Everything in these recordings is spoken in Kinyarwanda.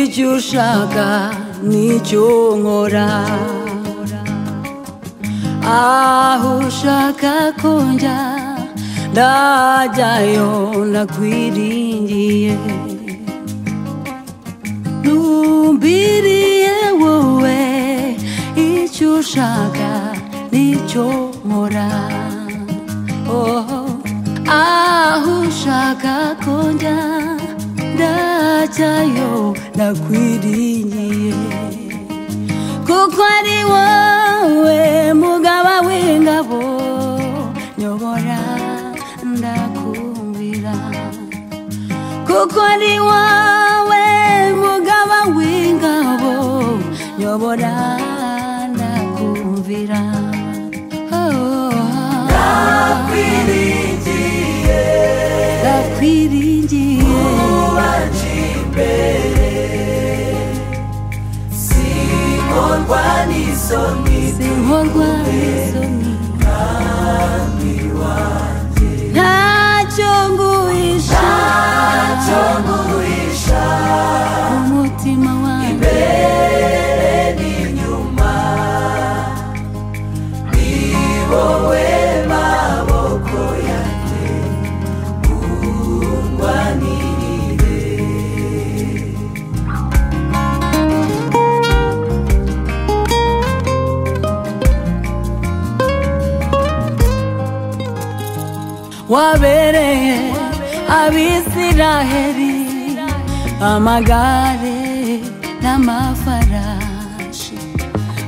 ushaka nicyo nkora aho ushaka konjya ndajyayo ndakwiringiye numbiriye wowe icyo ushaka nicyo nkora Oh, aho ushaka konjya ndajyayo ndakwiringiye kuko ari wowe mugaba w'ingabo nyobora ndakumvira kuko ari wowe mugaba w'ingabo nyobora ndakumvira ndakwiringiye ndakwiringiye sinkorwa n'isoni sinkorwa n'isoni ntacyo nguhisha cyo nguhisha umutima wanjye mbere n'inyuma ni wowe maboko yanjye ungwanirire wabereye abisiraheli amagare n'amafarashi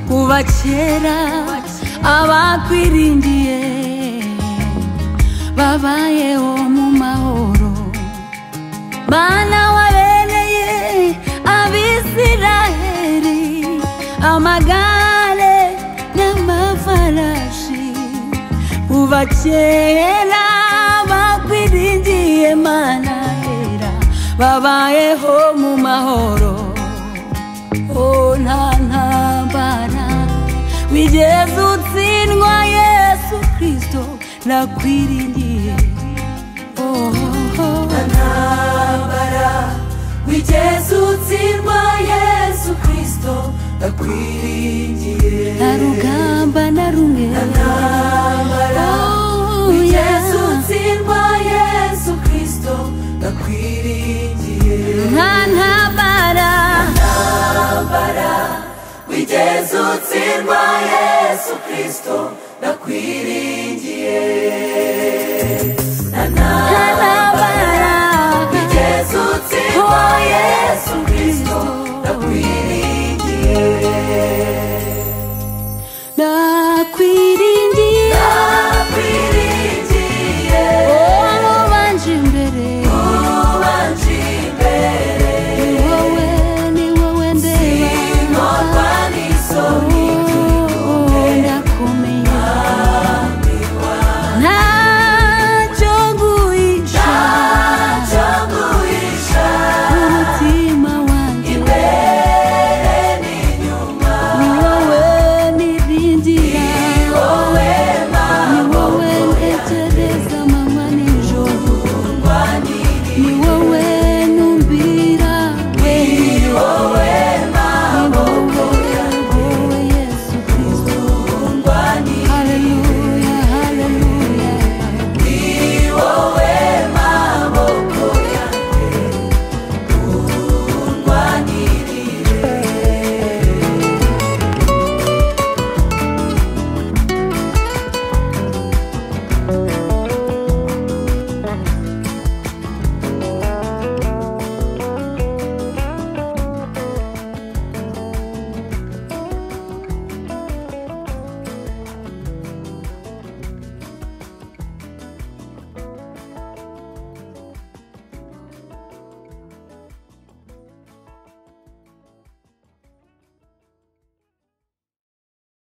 kuva kera abakwiringiye babayeho mu mahoro bana wabereye abisiraheli amagare n'amafarashi kuva kera bakwiringiye mana hera babayeho mu mahoro o nta ntambara wigeze utsindwa yesu kristo nakwiringiye oh, oh, oh. ntambara wigeze utsindwa yesu kristo ndakwiringiye nta rugamba na rumwe ntambara Oh, wigeze yeah. utsindwa yesu kristo ndakwiringiye nta ntambara ntambara wigeze utsindwa yesu kristo ndakwiringiye na nta ntambara ntambara wigeze utsindwa Oh, yesu kristo ndakwiringiye nakwiringiye